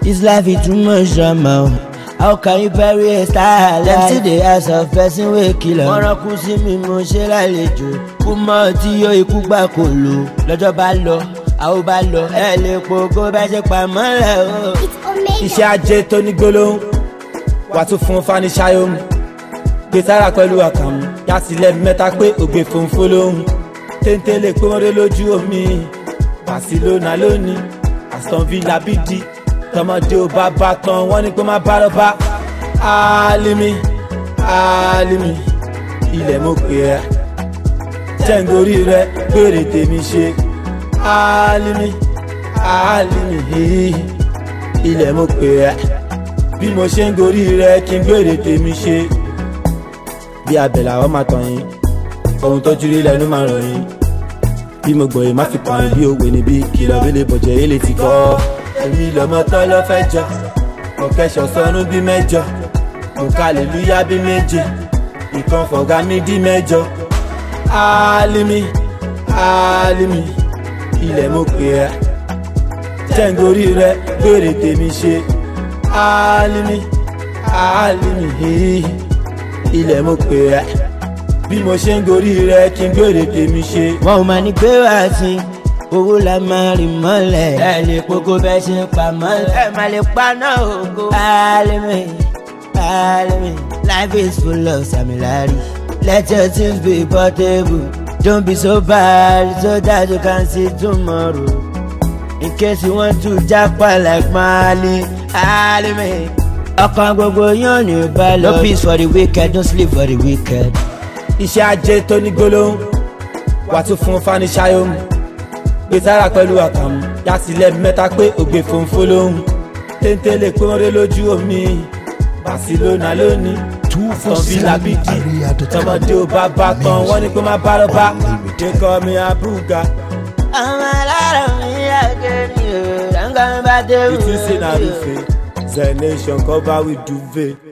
This life is too much drama. How can you bury a star alive? Dem still dey ask of person wey kill am. Wọ́n rán kú sí mi mo ṣe lálejò. Kú mọ́ tí yóò ikú gbà kò lò. Lọ́jọ́ bá lọ, àwọn bá lọ. Ẹ lè pogo bá ṣe pamọ́ lẹ̀ o. iṣẹ́ ajé tó ní gbólóhùn wà tún fún fanisayom gbé sára pẹ̀lú àkàmú yàtìlẹ̀ mẹ́ta pé ògbé fòǹfò lóhùn téńté lè pé wọ́n dé lójú omi Barcelona lónìí Aston Villa bídì tọmọdé ò bá bá tán wọ́n ní pé má bá lọ bá Alimi Alimi ilẹ̀ mo pè ẹ́ jẹ́ǹgorí rẹ gbére tèmi ṣe Alimi Alimi ilẹ̀ mo pè ẹ́ bí mo ṣe ń gorí rẹ kí n gbére tèmi ṣe bí abẹ́là ọ́ máa tàn yín ohun tó jírí lẹ́nu máa rọ̀ yín bí mo gbọ̀yìn má fi kàn yín bí òwe níbí kìlọ̀ bí lè bọ̀jẹ̀ yé lè ti kọ́ èmi lọ́mọ tán lọ́ fẹ́ jọ mo kẹ́sọ̀ sọnù bí mẹ́jọ mo kàlélúyà bí méje ìkan fọ̀gá mi dí mẹ́jọ Alimi Alimi ilẹ̀ mo pè ẹ́ jẹ́ǹgorí rẹ gbére tèmi ṣe Alimi Alimi ilẹ̀ mo pè ẹ́ bí mo ṣe ń gorí rẹ kí n gbére tèmi ṣe. Wọ́n ò máa ní pé wá sí owó la máa rìn mọ́lẹ̀. Ẹ lè pogo bẹ́ẹ̀ ṣe pa mọ́lẹ̀. Ẹ máa lè paná ògo. Alimi Alimi life is full of samilari. Let your things be portable. Don't be so bad so that you can see tomorrow. In case you want to japa like Mali, Alimi. Ọkàn gbogbo yóò ní balọ̀. No peace for the wicked, no sleep for the wicked. iṣẹ́ ajé tó ní gbólóhùn wà tún fún fanisayom gbé sára pẹ̀lú àkàmú yàtìlẹ̀ mẹ́ta pé ògbé fòǹfò lóhùn téńté lè pé wọ́n dé lójú omi Barcelona lónìí Aston Villa bídì tọmọdé ò bá bá tán wọ́n ní pé má bá lọ bá kékọ́ mi abúga Ọmọ alára mi àgẹ́ ni o, dáńgá mi bá dé wù. ìtúnṣe náà rúfe zenation cover with duvet.